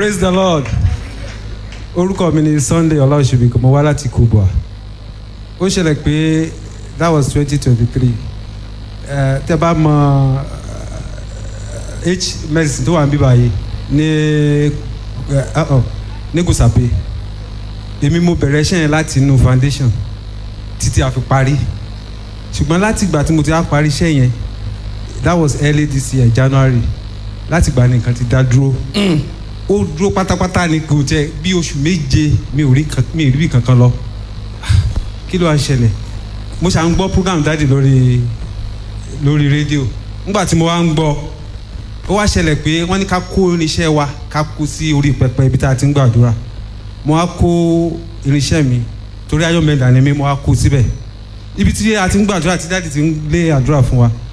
praise the lord orúkọ mi ni sunday ọláòṣèbí mo wá láti kubwa ó ṣẹlẹ̀ pé that was twenty twenty three tẹ bá mọ eh, h medicine tó wà níbí báyìí ní eh, uh-uh, ní gùsàpè èmi mo bẹ̀rẹ̀ iṣẹ́ yẹn láti inú foundation títí a fi parí ṣùgbọ́n láti ìgbà tí mo ti á parí iṣẹ́ yẹn that was early this year january láti ìgbà nìkan ti dá dúró ó dúró pátápátá ni kò jẹ bí oṣù méje mi ò rí kan- mi ò rí bí kankan lọ kí ló wá ṣẹlẹ̀ mo ṣà ń gbọ́ program dáàdì lórí lórí rédíò nígbà tí mo wá ń gbọ́ ó wá ṣẹlẹ̀ pé wọ́n ní ká kó irinṣẹ́ wa ká kó sí orí pẹpẹ ibi tá a ti ń gbàdúrà mo wá kó irinṣẹ́ mi torí ayọ̀mẹ̀dà ni mi mo wá kó síbẹ̀ ibi tí a ti ń gbàdúrà tí dáàdì ti ń lé àdúrà fún wa